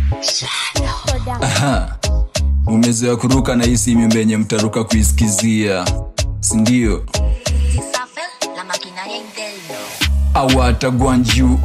Aha. umezoea kuruka na hii simu mbenye mtaruka kuisikizia sindio Isafel, la maquinaria interna. awatagwanju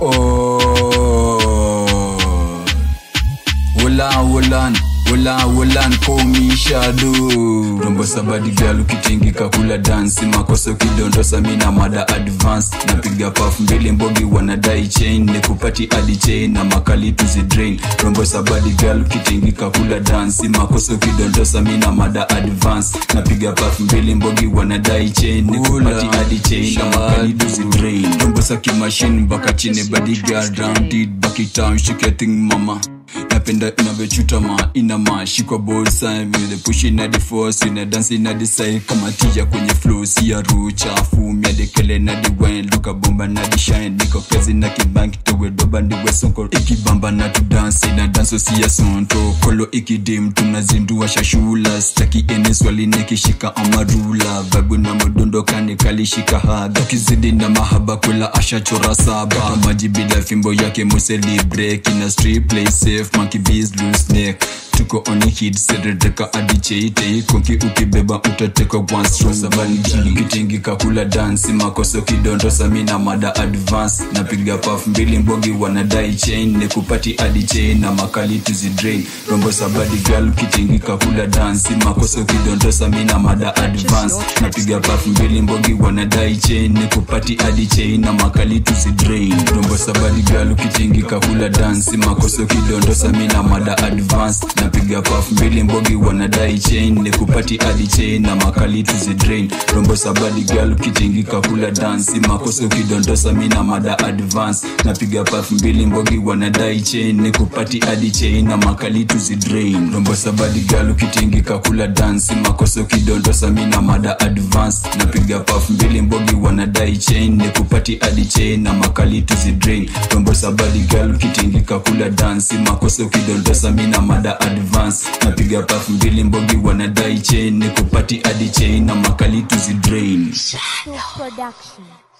wola wolan wola wolan komishado rombo sabadi gal ukitingika kula dansi makosa ukidondosa mina mada advance napiga paf mbili mbogi wanadai chain nikupati adi chain na makali tuzidrain rombo sabadi gal ukitingika kula dansi makosa ukidondosa mina mada advance napiga paf mbili mbogi wanadai chain nikupati adi chain na makali tuzidrain rombo saki machine mpaka chini body girl round it back it down shake your thing mama napenda inavyochutama inama shikwa bolsa vile push ina the force ina dance ina the side kama tija kwenye flow si ya roho chafu miadekele na the wine luka bomba na the shine niko kazi na kibanki towe doba ndiwe sonko ikibamba na tu dance na dance si ya sonto kolo ikidim tunazindua shashula staki ene swali nikishika amarula vagu na modondo kani kalishika haga kizidi na mahaba kula ashachora saba Kata maji bila fimbo yake muselibre kina street play safe monkey bees loose neck tuko on hit sededeka adicheite konki ukibeba utateka one stroke sabani jini kitingika kula dansi makoso kidondosa mina mada advance napiga paf mbili mbogi wanadai chain nikupati adi chain na makali tuzidrain rombo sabadi gal kitingika kula dansi makoso kidondosa mina mada advance napiga paf mbili mbogi wanadai chain nikupati adi chain na makali tuzidrain rombo sabadi gal kitingika kula dansi makoso kidondosa mina mada advance napiga paf mbili mbogi wanadai chain nikupati adi chain na makali tuzidrain rombo sabadi gal kitingika kula dansi makoso kidondosa mina mada advance napiga paf mbili mbogi wanadai chain nikupati adi chain na makali tuzidrain rombo sabadi gal kitingika kula dansi makoso kidondosa mina mada advance napiga paf mbili mbogi wanadai chain nikupati adi chain na makali tuzidrain rombo sabadi gal kitingika kula dansi makoso kidondosa mina mada advance napiga paf mbili mbogi wanadai chain nikupati adi chain na makali tuzidrain Production.